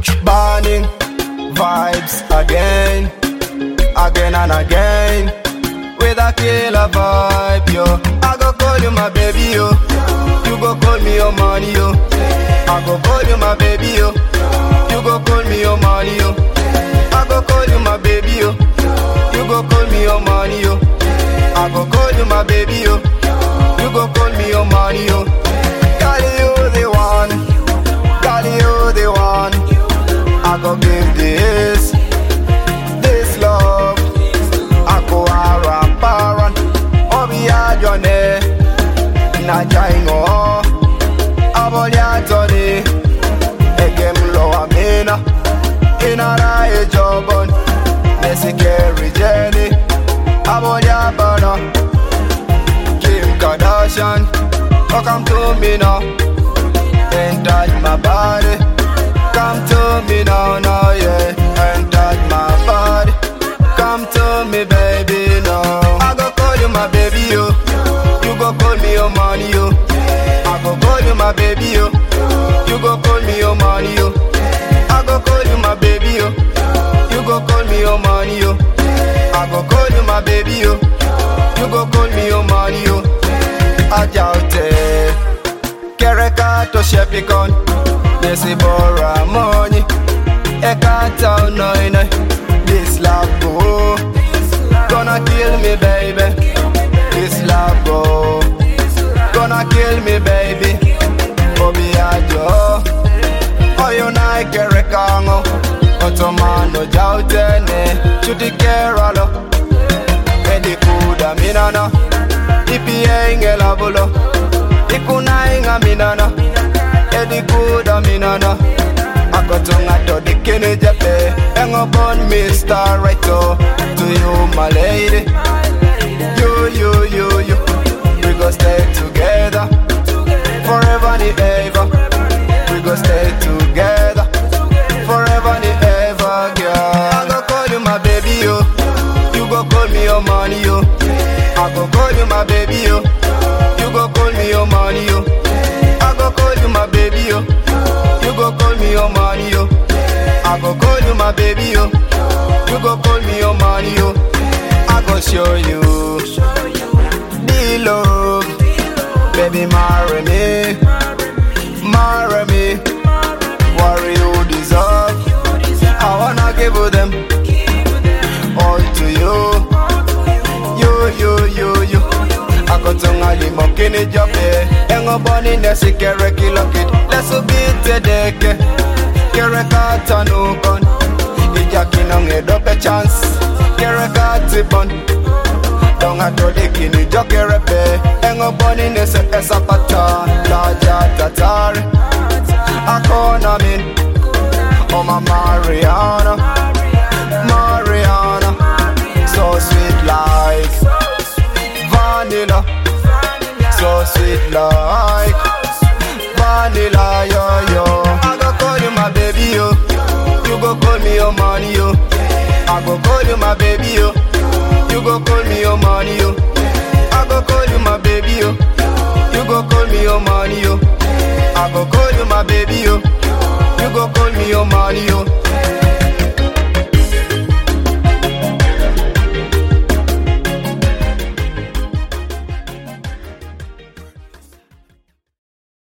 Burning vibes again, again and again. With a killer vibe, yo. I go call you my baby, yo. You go call me your money, yo. I go call you my baby, yo. You go call me your money, yo. I go call you my baby, yo. You go call me your money, yo. I go call you my baby, yo. You go call me your money, yo. Girl, you the one. Girl, you the one. I go give this, this love. I go around, around. Obi ajone, na jaingo. Abolia toni, egem lo amina. Inara e jobon, Messi carry Jenny. Abolia bana, Kim Kardashian. Oh, come to me now, and touch my body. Come to me now, now, yeah, and touch my body. Come to me, baby, now. I go call you my baby, yo. You go call me your money, yo. I go call you my baby, yo. You go call me your money, yo. I go call you my baby, yo. You go call me your money, yo. I go call you my baby, yo. You go call me your money, yo. Ajaute, kereka to shepikon. Desi bora money, ekata unoine. This love go, gonna kill me, baby. This love go, gonna kill me, baby. Obi ajo, oyo na kereka ngo. Otomano jautene, chuti keralo. Edi kuda minana, ipi engela bulo. Ikuna inga minana, edi kuda minana. Akotunga to the kini jepe, engo bon Mr. Righto. To you, my lady, you, you, you, you. We go stay together, forever and ever. We go stay together, forever and ever, girl. I go call you my baby, yo. You go call me your money, yo. I go call you my baby, yo. You go call me your money, yo. I go call you my baby, yo. You go call me your money, yo. I go call you my baby, yo. You go call me your money, yo. I go show you the love, baby, marry me, marry me. What you deserve, I wanna give you them all to you, you, you, you, you. Akotunga limo kini jobe, engo boni nesi kere kilokit, lesu bite deke, kere kata nukon, ija kinonge dope chance, kere kati bon, donga dode kini jokere pe, engo boni nesi esapata, laja tatari, akona min, oma Mariana, Mariana, so sweet like vanilla, so sweet like vanilla, yo yo. I go call you my baby, yo. You go call me your money, yo. I go call you my baby, yo. You go call me your money, yo. I go call you my baby, yo. You go call me your money, yo. I go call you my baby, yo. You go call me your money, yo.